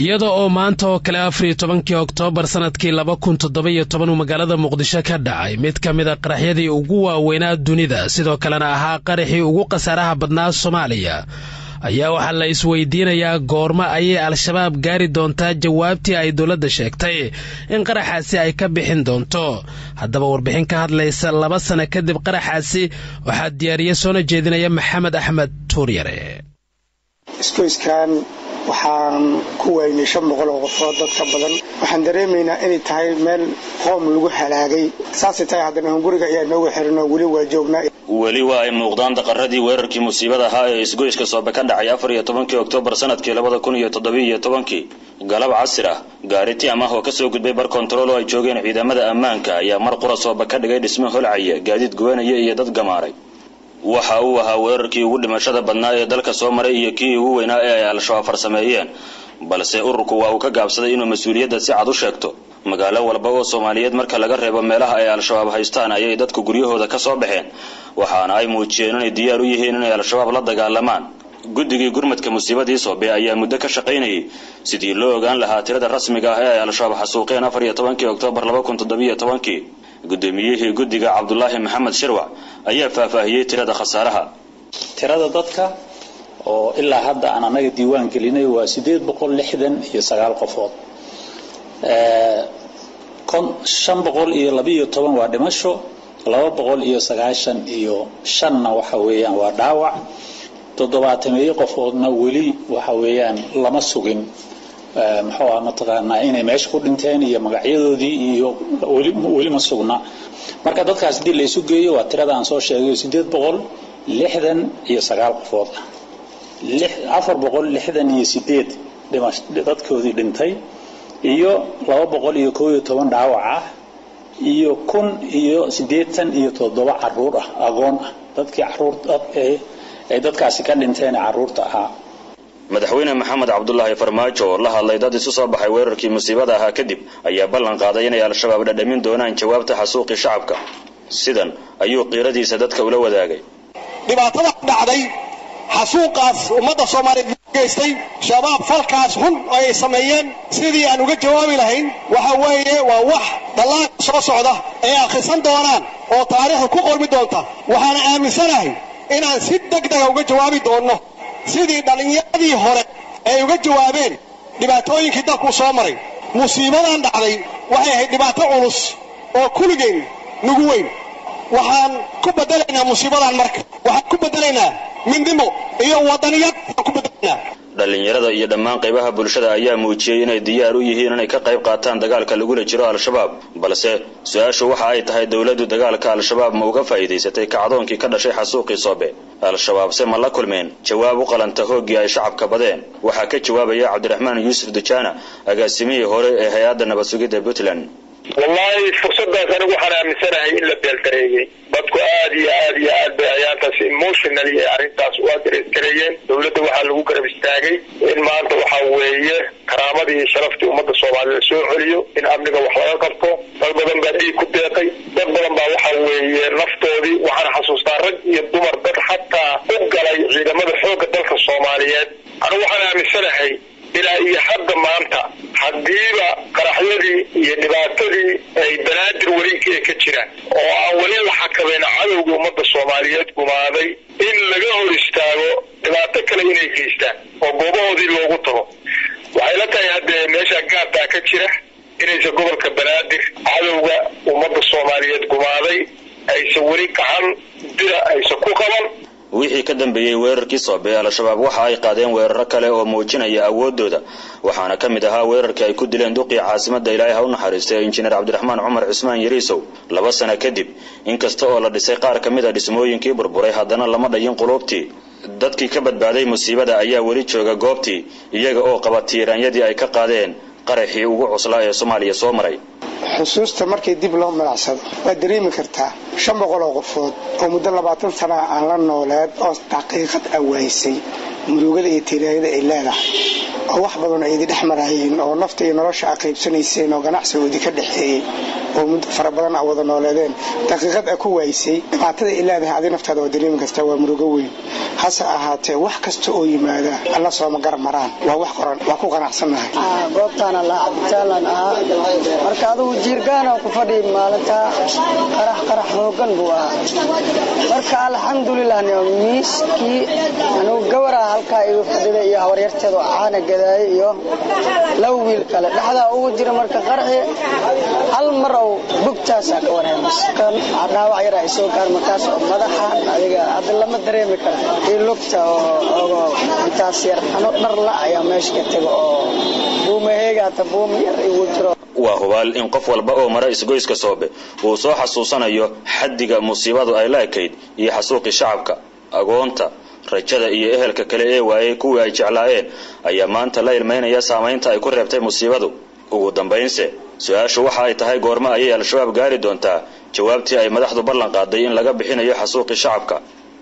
iyada oo maanta oo kale afariyo tobankii oktoobar sanadkii laba kun toddoba-iyo toban uu magaalada muqdisho ka dhacay mid ka mid a qaraxyadii ugu waaweynaa dunida sidoo kalena ahaa qaraxii ugu khasaaraha badnaa soomaaliya ayaa waxaa la isweydiinayaa goormo ayay al-shabaab gaari doontaa jawaabtii ay dowladda sheegtay in qaraxaasi ay ka bixin doonto haddaba warbixin ka hadlaysa laba sano kadib qaraxaasi waxaa diyaariye soona jeedinaya maxamed axmed tuuryare iskoyskan waxaan ku waynay shan boqol oo qofood dad ka badan waxaan dareemaynaa inay tahay meel qoom lagu halaagay saasay tahay haddana hunguriga ayaa noogu xiran oo weli waa joognaa weli waa ay muuqdaan daqaradii weerarkii musiibada ahaa ee isgoyska soobe ka dhacay afar iyo tobankii oktoobar sanadkii labada kun iyo toddobiiyo tobankii galab casir ah gaari tiam ah oo kasoo gudbay bar kontarool oo ay joogeen ciidamada ammaanka ayaa mar qura soobe ka dhigay dhismo holcaya gaadiid gubanaya iyo dad gamaaray waxa uu ahaa weerarkii ugu dhimashada badnaa ee dalka soo maray iyo kii ugu weynaa ee ay al-shabaab farsameeyeen balse ururku waa uu ka gaabsaday inuu mas-uuliyadda si cad u sheegto magaalo walba oo soomaaliyeed marka laga reebo meelaha ay al-shabaab haystaan ayay dadku guryahooda ka soo baxeen waxaana ay muujiyeen inay diyaar u yihiin inay al-shabaab la dagaalamaan guddigii gurmadka musiibadii soobe ayaa muddo ka shaqaynayay sidii loo ogaan lahaa tirada rasmiga ah ee ay al-shabaab xasuuqeen afar iyo tobankii oktoobar laba kun toddobiyo tobankii guddoomiyihii guddiga cabdulaahi maxamed shirwac ayaa faahfaahiyey tirada khasaaraha tirada dadka oo ilaa hadda aan anaga diiwaan gelinay waa sideed boqol lixdan iyo sagaal qofood shan boqol iyo labiiyo toban waa dhimasho laba boqol iyo sagaashan iyo shanna waxa weeyaan waa dhaawac toddobaatameeyo qofoodna weli waxa weeyaan lama sugin muxuu ah mataqaanaa inay meesha ku dhinteen iyo magacyadoodii iyo weli ma sugna marka dadkaas haddii la isu geeyo waa tirada aan soo sheegayo sideed boqol lixdan iyo sagaal qofood ah afar boqol lixdan iyo sideed dhimash dadkoodii dhintay iyo laba boqol iyo koob iyo toban dhaawac ah iyo kun iyo siddeetan iyo toddoba caruur ah agoon ah dadkii caruur ay dadkaasi ka dhinteen caruurta ahaa madaxweyne maxamed cabdulaahi farmaajo oo la hadlay dad isu soo baxay weerarkii musiibada ahaa kadib ayaa ballan qaaday inay al-shabaab dhadhamin doonaan jawaabta xasuuqii shacabka sidan ayuu qiiradiisa dadka ula wadaagay dhibaatada dhacday xasuuqaas ummadda soomaaliyeed geystay shabaab falkaas xun oo ay sameeyeen sidii aan uga jawaabi lahayn waxa weeye waa wax dhallaanka soo socda ay akhrisan doonaan oo taariikhda ku qormi doonta waxaana aaminsanahay inaan si degdega uga jawaabi doonno sidii dhallinyaradii hore ay uga jawaabeen dhibaatooyinkii dalkuu soo maray musiibadan dhacday waxay ahayd dhibaato culus oo kuligeen nugu weyn waxaan ku bedelaynaa musiibadan marka waxaan ku bedelaynaa midnimo iyo wadaniyad aan ku bedelaynaa dhallinyarada iyo dhammaan qaybaha bulshada ayaa muujiyey inay diyaar u yihiin inay ka qayb qaataan dagaalka lagula jiro al-shabaab balse su-aashu waxa ay tahay dowladdu dagaalka al-shabaab ma uga faa'iidaysatay kacdoonkii ka dhashay xasuuqii soobe al-shabaabse ma la kulmeen jawaab u qalanta hooggii ay shacabka badeen waxaa ka jawaabaya cabdiraxmaan yuusuf dujaana agaasimihii hore ee hay-adda nabad sugidda puntland wallaahi fursadaas anigu waxaan aaminsanahay in la beeldareeyey dadku aad iyo aad iyo aad bay ayaantaas emotional iyo arrintaas u adreskareeyeen dowladda waxaa lagu garab istaagay in maanta waxa weeye karaamadii iyo sharaftii ummadda soomaalida soo celiyo in amniga wax laga qabto dad badan baa dhiig ku deeqay dad badan baa waxa weeye naftoodii waxaan xasuustaa rag iyo dumar dad xataa u galay ciidamada xoogga dalka soomaaliyeed anigu waxaan aaminsanahay ilaa iyo hadda maanta haddiiba qaraxyadii iyo dhibaatadii ay banaadir welinkii ay ka jiraan oo aan weli la xakameyn cadowga ummadda soomaaliyeed gumaaday in laga hor istaago dhibaato kale inay geystaan oo goobahoodii loogu tago waxay la tahay haddee meesha gaabtaa ka jira inaysan gobolka banaadir cadowga ummadda soomaaliyeed gumaaday aysan weli gacan dira aysan ku qaban wixii ka dambeeyey weerarkii soobe al-shabaab waxa ay qaadeen weeraro kale oo muujinaya awooddooda waxaana ka mid ahaa weerarkii ay ku dileen duqii caasimadda ilaahay ha u naxariistay injineer cabdiraxmaan cumar cusmaan yariisow laba sano kadib inkasta oo la dhisay qaar ka mid a dhismooyinkii burburay haddana lama dhayin quluubtii dadkii ka badbaaday musiibada ayaa weli jooga goobtii iyaga oo qaba tiiraanyadii ay ka qaadeen qaraxii ugu cuslaa ee soomaaliya soo maray xusuusta markii dib loo milicsado waad dareemi kartaa shan boqol oo qofood oo muddo labaatan sana aan la nooleed oo daqiiqad awaysay murugada iyo tiiraayada ay leedahay oo wax badan ay idi dhex marayeen oo nafta iyo nolosha a qaybsanayseen oo ganacsigoodii ka dhexeeyey oo muddo fara badan a wada nooleedeen daqiiqad a ku waaysay dhibaatada ay leedahay adi naftaada waa dareemi kastaa waa murugo weyn hase ahaatee wax kasta oo yimaada alla sooma gar maraan waa wax qoran waa ku qanacsannahay goobtaana la cabitaalan ahaa marka adugu jiirgaana ku fadhi maalintaa qarax qarax hoogan buu ahaa marka alxamdulilah miiskii anugu gabaraa halkaa igu fadhida iyo habaryarteedu caana gadaaye iyo laba wiil kale dhexdaa ugu jira marka qaraxi hal mar ou bugtaasaa ka wareemas dhaawac yara ay soo gaar markaas oo madaxan adiga hadda lama dareemi kara iyo lugta oo intaas yar ano dharla ayaa meesha ka taga oo buumaheegaata buuma yar igu jiro waa hubaal in qof walba oo mara isgoyska soobe uu soo xasuusanayo xaddiga musiibadu ay la ekayd iyo xasuuqii shacabka agoonta rajada iyo ehelka kale ee waayey kuwii ay jeclaayeen ayaa maanta la ilmaynaya saamaynta ay ku reebtay musiibadu ugu dambaynse su-aashu waxa ay tahay goormo ayay al-shabaab gaari doontaa jawaabtii ay madaxdu ballan qaaday in laga bixinayo xasuuqii shacabka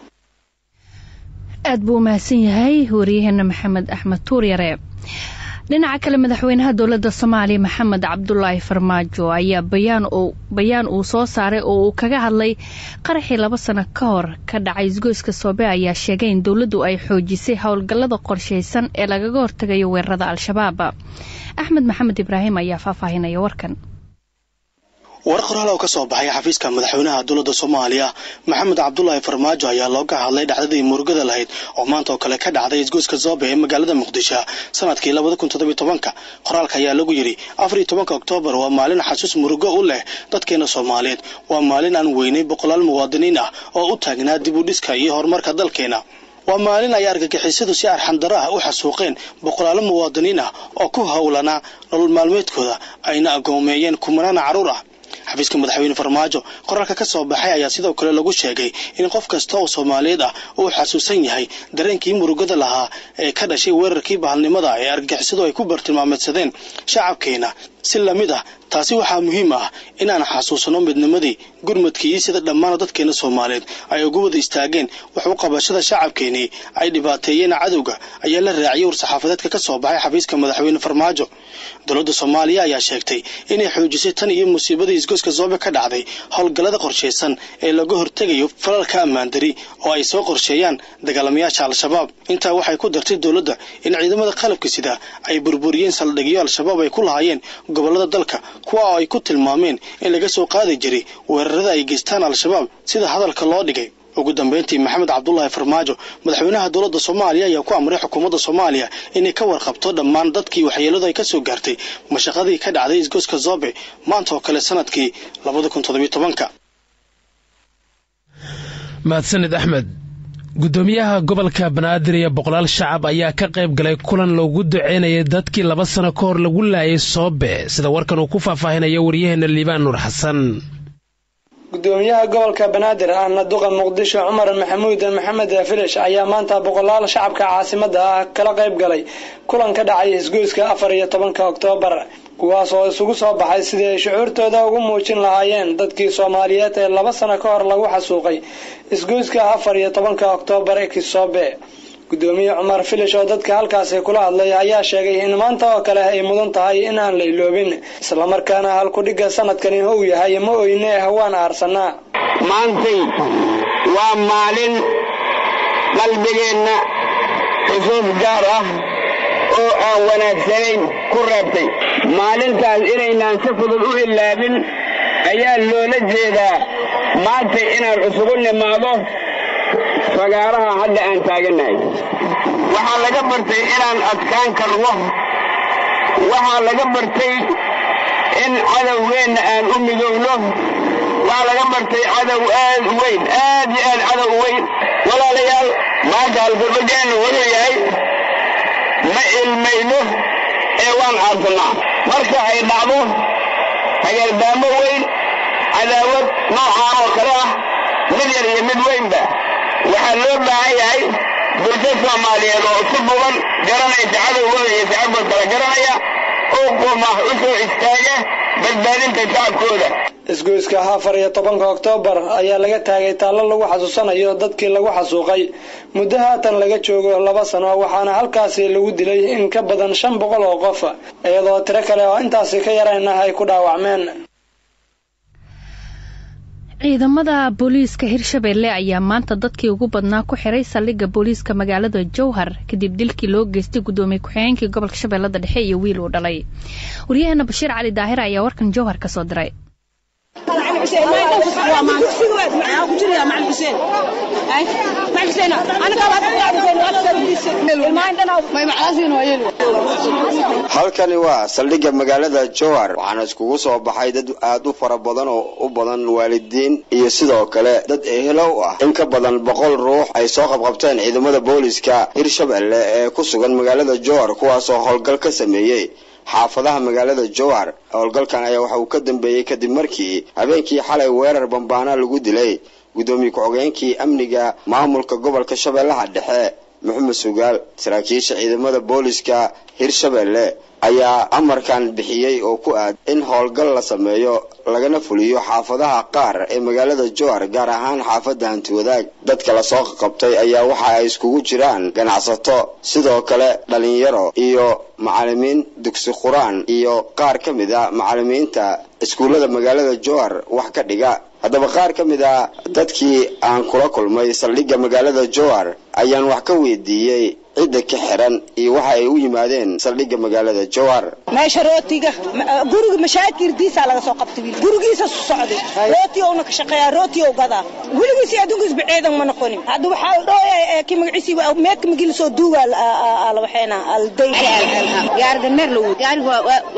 aad buu umahadsan yahay wariyaheena maxamed axmed tuuryare dhinaca kale madaxweynaha dowladda soomaaliya maxamed cabdulaahi farmaajo ayaa bayaan uu soo saaray oo uu kaga hadlay qaraxii laba sano ka hor ka dhacay isgoyska soobe ayaa sheegay in dowladdu ay xoojisay howlgallada qorshaysan ee lagaga hortagayo weerarada al-shabaab axmed maxamed ibraahim ayaa faahfaahinaya warkan war qoraal oo ka soo baxay xafiiska madaxweynaha dowladda soomaaliya maxamed cabdulaahi farmaajo ayaa looga hadlay dhacdadii murugada lahayd oo maanta oo kale ka dhacday isgoyska zoobe ee magaalada muqdisho sanadkii labada kun toddobiy tobanka qoraalka ayaa lagu yidhi afar iyo tobanka oktoobar waa maalin xasuus murugo u leh dadkeena soomaaliyeed waa maalin aan weynay boqolaal muwaadiniin ah oo u taagnaa dib u dhiska iyo horumarka dalkeena waa maalin ay argagixisadu si arxandaro ah u xasuuqeen boqolaalo muwaadiniin ah oo ku howlanaa nolol maalmeedkooda ayna agoomeeyeen kumanaan carruur ah xafiiska madaxweyne farmaajo qoraalka ka soo baxay ayaa sidoo kale lagu sheegay in qof kasta oo soomaaliyeed ah uu xasuusan yahay dareenkii murugada lahaa ee ka dhashay weerarkii bahalnimada ee argagixisadu ay ku bartilmaameedsadeen shacabkeena si lamid ah taasi waxaa muhiim ah inaan xasuusano midnimadii gurmadkii iyo sida dhammaan dadkeena soomaaliyeed ay ugu wada istaageen wax u qabashada shacabkeenii ay dhibaateeyeen cadowga ayaa la raaciyay war-saxaafadeedka ka soo baxay xafiiska madaxweyne farmaajo dowladda soomaaliya ayaa sheegtay inay xoojisay tan iyo musiibadii isgoyska zoobe ka dhacday howlgallada qorshaysan ee laga hortegayo falalka ammaandari oo ay soo qorsheeyaan dagaalamayaasha al-shabaab intaa waxay ku dartay dowladda in ciidamada qalabka sida ay burburiyeen saldhigyo al-shabaab ay ku lahaayeen gobollada dalka kuwa oo ay ku tilmaameen in laga soo qaadi jiray weerarada ay geystaan al-shabaab sida hadalka loo dhigay ugu dambeyntii maxamed cabdulaahi farmaajo madaxweynaha dowladda soomaaliya ayaa ku amray xukuumadda soomaaliya inay ka warqabto dhammaan dadkii waxyeeladu ay ka soo gaartay mashaqadii ka dhacday isgoyska zoobe maanta oo kale sanadkii labada kun toddobiy tobanka mahadsanid axmed guddoomiyaha gobolka banaadir iyo boqolaal shacab ayaa ka qayb galay kulan loogu duceynayay dadkii laba sano ka hor lagu laayay soobe sida warkan uu ku faahfaahinayo waryaheena liibaan nuur xasan gudoomiyaha gobolka banaadir ahna duqa muqdisho cumar maxamuud maxamed filish ayaa maanta boqolaal shacabka caasimada ah kala qayb galay kulan ka dhacay isgoyska afar iyo tobanka oktoobar kuwaas oo isugu soo baxay sidii ay shucuurtooda ugu muujin lahaayeen dadkii soomaaliyeed ee laba sano ka hor lagu xasuuqay isgoyska afar iyo tobanka oktoobar ee kisoobe gudoomiye cumar filish oo dadka halkaasi kula hadlay ayaa sheegay in maanta oo kale ay mudan tahay in aan la iloobin islamarkaana halkudhigga sanadkani uu yahay ma oyne hawaan aarsanaa maantay waa maalin qalbigeenna xusuus gaar ah oo aan wanaagsanayn ku reebtay maalintaas inaynaan si fudud u ilaabin ayaa loola jeedaa maanta inaan isugu nimaado fagaaraha hadda aan taagannahay waxaa laga bartay inaan adkaan karno waxaa laga bartay in cadowgeenna aan u midowno waxaa laga bartay cadow aad u weyn aad iyo aad cadow u weyn walaalayaal maanta halgurdhageennu wuxuu yahay ma ilmayno ee waan caarsannaa marka ay dhacdo hageerdaamo weyn cadaawad noocaan oo kale ah mid yar iyo mid weynba waxaa loo baahan yahay bulsho soomaaliyeed oo si buban garanaysa cadowgooda iyo shacabkood kala garanaya oo qumah u soo istaaga badbaadinta shacabkooda isgoyska afar iyo tobanka oktoobar ayaa laga taagay taallo lagu xasuusanayo dadkii lagu xasuuqay muddo haatan laga joogo laba sano waxaana halkaasi lagu dilay in ka badan shan boqol oo qof iyadoo tiro kale oo intaasi ka yarayna ay ku dhaawacmeen ciidamada booliiska hirshabeelle ayaa maanta dadkii ugu badnaa ku xiray saldhigga booliiska magaalada jowhar kadib dilkii loo geystay guddoomiye ku-xigeenkii gobolka shabeellada dhexe iyo wiil uu dhalay waryaheena bashiir cali daahir ayaa warkan jowhar ka soo diray halkani waa saldhigga magaalada jowhar waxaana iskugu soo baxay dad aad u fara badan oo u badan waalidiin iyo sidoo kale dad ehelow ah in ka badan boqol ruux ay soo qabqabteen ciidamada booliska hirshabelle ee ku sugan magaalada jowhar kuwaasoo howlgal ka sameeyey xaafadaha magaalada jowhar howlgalkan ayaa waxa uu ka dambeeyey kadib markii habeenkii xalay weerar bambaana lagu dilay guddoomiye ku-xogeenkii amniga maamulka gobolka shabeellaha dhexe maxamed sugaal saraakiisha ciidamada booliska hirshabelle ayaa amarkan bixiyey oo ku aad in howlgal la sameeyo lagana fuliyo xaafadaha qaar ee magaalada jowhar gaar ahaan xaafadda hantiwadaag dadka lasoo qabtay ayaa waxa ay iskugu jiraan ganacsato sidoo kale dhalinyaro iyo macalimiin dugsi qur-aan iyo qaar ka mid a macalimiinta iskuullada magaalada jowhar wax ka dhiga haddaba qaar ka mid a dadkii aan kula kulmay saldhigga magaalada jowhar ayaan wax ka weydiiyey cidda ka xiran iyo waxa ay u yimaadeen saldhigga magaalada jowhar meesha rootiga guriga mashaakirdiisaa laga soo qabtay wiil gurigiisa socday rooti ouna ka shaqeeyaa rooti ou gadaa weligiisi adduunkiisba ciidan ma noqonin hadda waxaa dhooya ki magaciisi meedka magila soo duuga waxeena aldayka gaariga meer la wud gaariga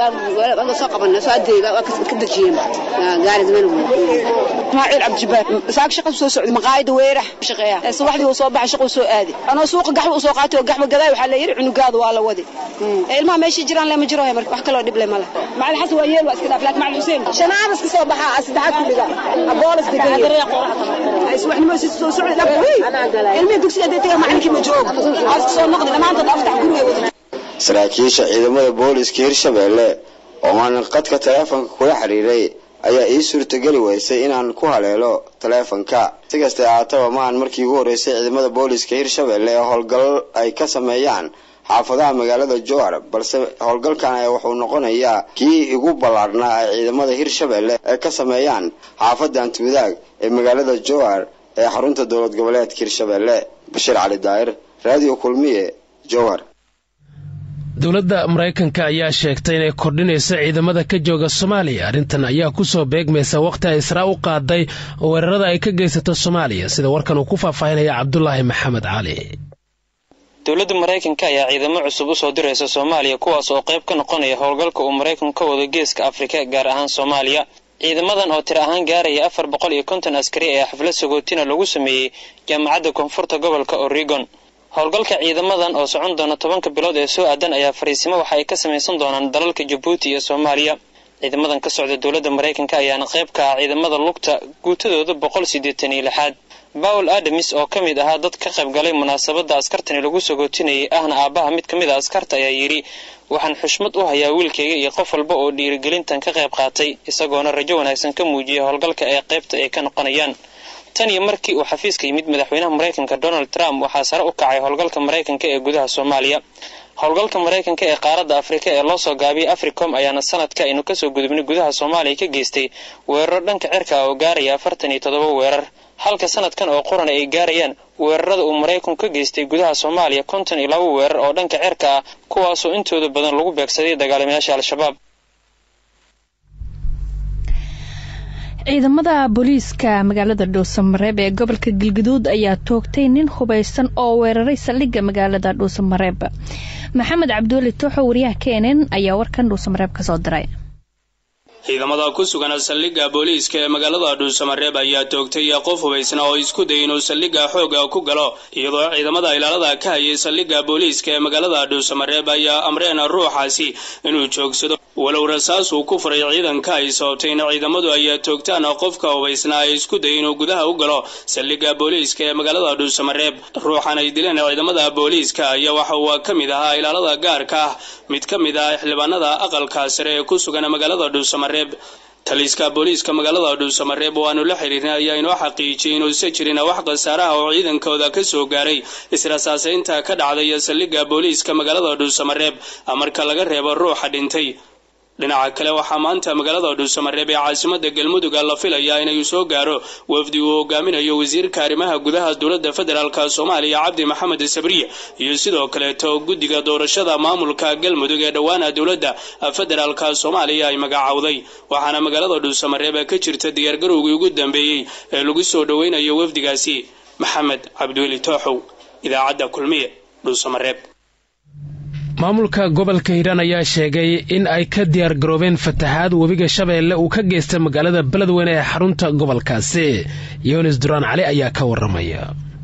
waa soo qabana soo adeega waa ka dajiyeen gaariga meel wud ismaaciil cabdijabaar saak shaqa soo socday maqaayada weerax shaqeeya subaxdii uu soo baxay shaquu soo aaday anoo suuqa gaxba u soo qaatay oo gaxba gadaa waxaa la yidhi cunugaadu waa la wadi ilmaha meeshii jiraan lema jiro marka wax kaloo dhib le male macalin xasan waa yeel waa iska dhaaf laakiin macalin xuseen shanaad iska soo baxaa saddexaad ku dhiga aboolas degan subaxnimo si soo socday dhab ilmihii dugsiga hadday tagaa macalinkii ma joogo iska soo noqday dhammaantood aftax guriga wada saraakiisha ciidamada booliska hirshabelle oo aan qadka taleefonka kula xiriiray ayaa ii suurtageli weysay inaan ku haleelo taleefonka si kastee ahaataba ma aan markii ugu horreysay ciidamada booliska hirshabelle ee howlgal ay ka sameeyaan xaafadaha magaalada jowhar balse howlgalkan ayaa wuxuu noqonayaa kii ugu ballaarhnaa ay ciidamada hirshabelle ee ka sameeyaan xaafadda antiwadaag ee magaalada jowhar ee xarunta dowlad goboleedka hirshabelle bashiir cali daahir raadiyo kulmiye jowhar dowladda maraykanka ayaa sheegtay inay kordhinayso ciidamada ka jooga soomaaliya arrintan ayaa ku soo beegmaysa wakhti ay israa u qaaday weerarada ay ka geysato soomaaliya sida warkan uu ku faahfaahinaya cabdulaahi maxamed cali dowladda maraykanka ayaa ciidamo cusub u soo diraysa soomaaliya kuwaas oo qayb ka noqonaya howlgalka uu maraykanku ka wado geeska afrika gaar ahaan soomaaliya ciidamadan oo tir ahaan gaaraya afar boqol iyo konton askari ee xaflad sagootina lagu sameeyey jaamacadda koonfurta gobolka oregon howlgalka ciidamadan oo socon doona tobanka bilood ee soo aadan ayaa fariisimo waxa ay ka samaysan doonaan dalalka jabuuti iyo soomaaliya ciidamadan ka socda dowladda maraykanka ayaana qayb ka ah ciidamada lugta guutadooda boqol siddeetan iyo lixaad bawel adamis oo ka mid ahaa dad ka qayb galay munaasabadda askartani lagu sagootinayay ahna aabbaha mid ka mid a askarta ayaa yidhi waxaan xushmad u hayaa wiilkayga iyo qof walba oo dhiirigelintan ka qayb qaatay isagoona rajo wanaagsan ka muujiyay howlgalka ee qaybta ay ka noqonayaan tan iyo markii uu xafiiska yimid madaxweynaha maraykanka donald trump waxaa sare u kacay howlgalka maraykanka ee gudaha soomaaliya howlgalka maraykanka ee qaaradda afrika ee loo soo gaabiyay africom ayaana sanadka aynu kasoo gudubnay gudaha soomaaliya ka geystay weeraro dhanka cirka ah oo gaaraya afartan iyo toddoba weerar halka sanadkan oo qorana ay gaarayaan weerarada uu maraykanku ka geystay gudaha soomaaliya konton iyo laba weerar oo dhanka cirka ah kuwaasoo intooda badan lagu beegsaday dagaalamayaasha al-shabaab ciidamada booliiska magaalada dhuusamareeb ee gobolka galgaduud ayaa toogtay nin hubaysan oo weeraray saldhigga magaalada dhuusamareeb maxamed cabduuli tooxo wariyaha kenen ayaa warkan dhuusamareeb kasoo diray ciidamada ku sugan saldhigga booliiska ee magaalada dhuusamareeb ayaa toogtay qof hubaysna oo isku dayay inuu saldhigga xooga ku galo iyadoo ciidamada ilaalada ka hayay saldhigga booliiska ee magaalada dhuusamareeb ayaa amreen ruuxaasi inuu joogsado walow rasaas uu ku furay ciidanka ay sababtayna ciidamadu ayaa toogtaan qofka hubaysna ay isku dayay inuu gudaha u galo saldhigga booliiska ee magaalada dhuusamareeb ruuxan ay dileen ciidamada booliiska ayaa waxa uu ka mid ahaa ilaalada gaarka ah mid ka mid ah xildhibaanada aqalka sare ee ku sugan magaalada dhuusamareeb taliiska booliiska magaalada dhuusamareeb oo aanu la xiriirnay ayaa inoo xaqiijiyey inuusa jirin wax khasaaraha oo ciidankooda ka soo gaaray israsaasaynta ka dhacday saldhigga booliiska magaalada dhuusamareeb marka laga reebo ruuxa dhintay dhinaca kale waxaa maanta magaalada dhuusamareeb ee caasimada galmuduga la filayaa inay soo gaaro wafdi uu hogaaminayo wasiirka arrimaha gudaha dowladda federaalk soomaaliya cabdi maxamed sabriye iyo sidoo kaleeto guddiga doorashada maamulka galmudug ee dhowaana dowladda federaalk soomaaliya ay magacowday waxaana magaalada dhuusamareeb ka jirta diyaargarowgii ugu dambeeyey ee lagu soo dhoweynayo wafdigaasi maxamed cabdiweli tooxow idaacadda kulmiye dhuusamareeb maamulka gobolka hiiraan ayaa sheegay in ay ka diyaar garoobeen fatahaad webiga shabeelle uu ka geystay magaalada beledweyne ee xarunta gobolkaasi yunis duraan cali ayaa ka waramaya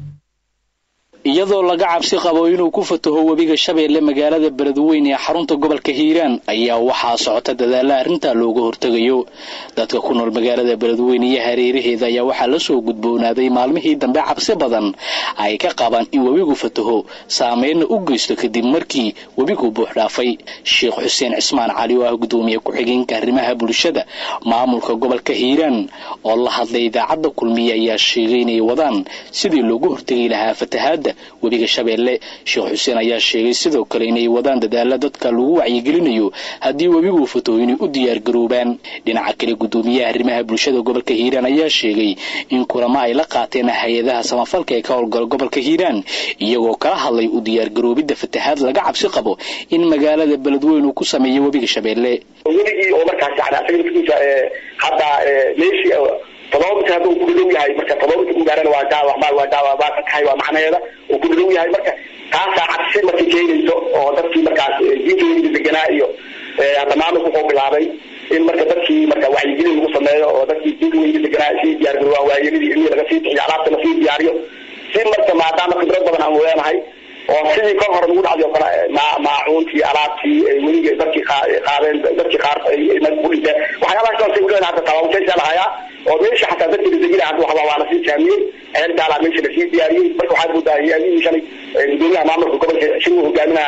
iyadoo laga cabsi qabo inuu ku fataho webiga shabeelle magaalada beledweyne ee xarunta gobolka hiiraan ayaa waxaa socota dadaalla arrintaa looga hortegayo dadka ku nool magaalada beledweyne iyo hareeraheeda ayaa waxaa la soo gudboonaaday maalmihii dambe cabsi badan ay ka qabaan in webigu fataho saameynna u geysto kadib markii webigu buuxdhaafay sheekh xuseen cismaan cali oo ah gudoomiye ku-xigeenka arrimaha bulshada maamulka gobolka hiiraan oo la hadlay idaacadda kulmiye ayaa sheegay inay wadaan sidii loogu hortegi lahaa fatahaadda webiga shabeelle sheekh xuseen ayaa sheegay sidoo kale inay wadaan dadaalla dadka lagu wacyigelinayo haddii webigu fataho inay u diyaargaroobaan dhinaca kale gudoomiyaha arrimaha bulshada gobolka hiiraan ayaa sheegay in kulamo ay la qaateen hay-adaha samafalka ee ka howlgala gobolka hiiraan iyagoo kala hadlay u diyaargaroobidda fatahaad laga cabsi qabo in magaalada beledweyne uu ku sameeyo webiga shabeelle weligii oo markaas yani asaga laftiisa hadda meeshii todoba mitir hadduu ku dhadhow yahay marka todoba mitir u gaarana waa daawac ma waa daawac baa ka tahay waa macnaheeda uu ku dhadhow yahay marka taasaa cabsi markay keenayso oo dadkii markaas diintooda deganaa iyo hadda maamulku wuxuu bilaabay in marka dadkii marka wacyigelin lagu sameeyo oo dadkii diintooda deganaa sii diyaargarowaan waayelidii ilmihii laga sii bixiyo alaabta lasii diyaariyo si marka maadaama khibrad badan aan leenahay oo sidii kol hore lagu dhacday oo kale maacuuntii alaabtii weliga dadkii qaadeen dadkii qaar ku dhinteen waxyaabahaas oo say uleedahay hadda tabaabusaysaa lahayaa oo meesha xataa dadkii ladegina hadda waxba waa lasii saamiyey ceel daalaa meesha lasii diyaariyey marka waxaad moodaa hay-adihii shalay gudoomiyaha maamulka gobolka shir uu hogaaminaha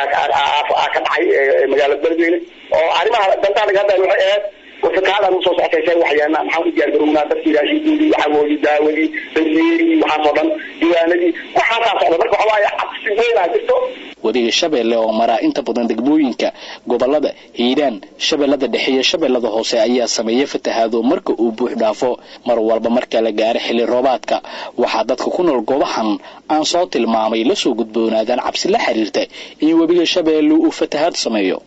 ka dhacay magaalada beledweyne oo arrimaha dantaa laga hadlayo waxay ahayd wasakaada usoo socotaysa waxyaana maxaan u diyaargarownaa dadkii raashinkoodii waxawoodii daawadii danyeerigii waxaasoo dhan diiwaanadii waxaasaa socda marka waxa waaye cabsi weynaa jirto webiga shabeelle oo maraa inta badan degmooyinka gobolada hiiraan shabeellada dhexe iyo shabeellada hoose ayaa sameeya fatahaado marka uu buux dhaafo mar walba marka la gaaro xilli roobaadka waxaa dadka ku nool goobahan aan soo tilmaamay la soo gudboonaadaan cabsi la xiriirta in webiga shabeelle uu fatahaad sameeyo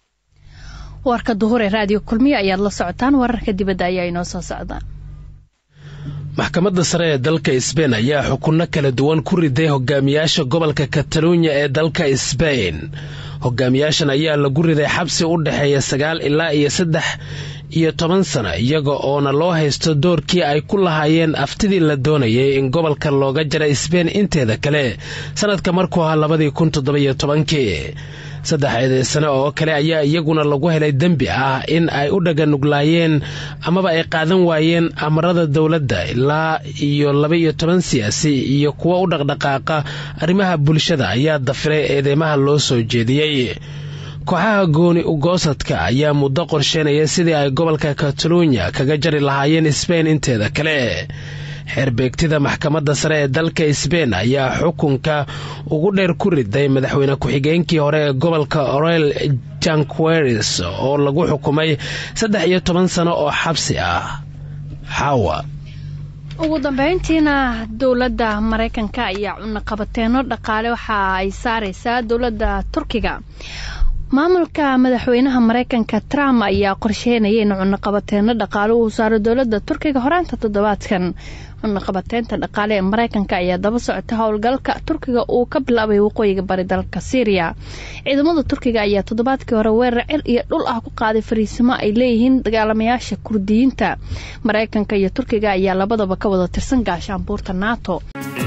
warka duhur ee raadiyo kulmiye ayaad la socotaan wararka dibadda ayaa inoo soo socdaan maxkamadda sare ee dalka sbain ayaa xukunno kala duwan ku riday hogaamiyaasha gobolka kataluunya ee dalka sbain hogaamiyaashan ayaa lagu riday xabsi u dhexeeya sagaal ilaa iyo saddex iyo toban sana iyaga oona loo haysto doorkii ay ku lahaayeen aftidii la doonayay in gobolka looga jara sbain inteeda kale sannadka markuu ahaa labadii kun toddobiyo tobankii saddex eedeysane oo kale ayaa iyaguna lagu helay dembi ah in ay u dhaganuglaayeen amaba ay qaadan waayeen amarada dowladda ilaa iyo laba-iyo toban siyaasi iyo kuwa u dhaqdhaqaaqa arrimaha bulshada ayaa dafiray eedeymaha loo soo jeediyey kooxaha gooni ugoosadka ayaa muddo qorsheynaya sidii ay gobolka kataluunya kaga jari lahaayeen sbain inteeda kale xeerbeegtida maxkamadda sare ee dalka sbain ayaa xukunka ugu dheer ku riday madaxweyne ku-xigeenkii hore ee gobolka orel janqueris oo lagu xukumay saddex iyo toban sano oo xabsi ah xaawa ugu dambeyntiina dowladda maraykanka ayaa cunaqabateeno dhaqaale waxa ay saareysaa dowladda turkiga maamulka madaxweynaha maraykanka trump ayaa qorsheynaya in cunaqabateeno dhaqaale uu saaro dowladda turkiga horaanta toddobaadkan cunaqabateynta dhaqaale ee maraykanka ayaa daba socota howlgalka turkiga uu ka bilaabay waqooyiga bari dalka syriya ciidamada turkiga ayaa toddobaadkii hore weerar cil iyo dhul ah ku qaaday fariisimo ay leeyihiin dagaalamayaasha kurdiyiinta maraykanka iyo turkiga ayaa labadaba ka wada tirsan gaashaanbuurta nato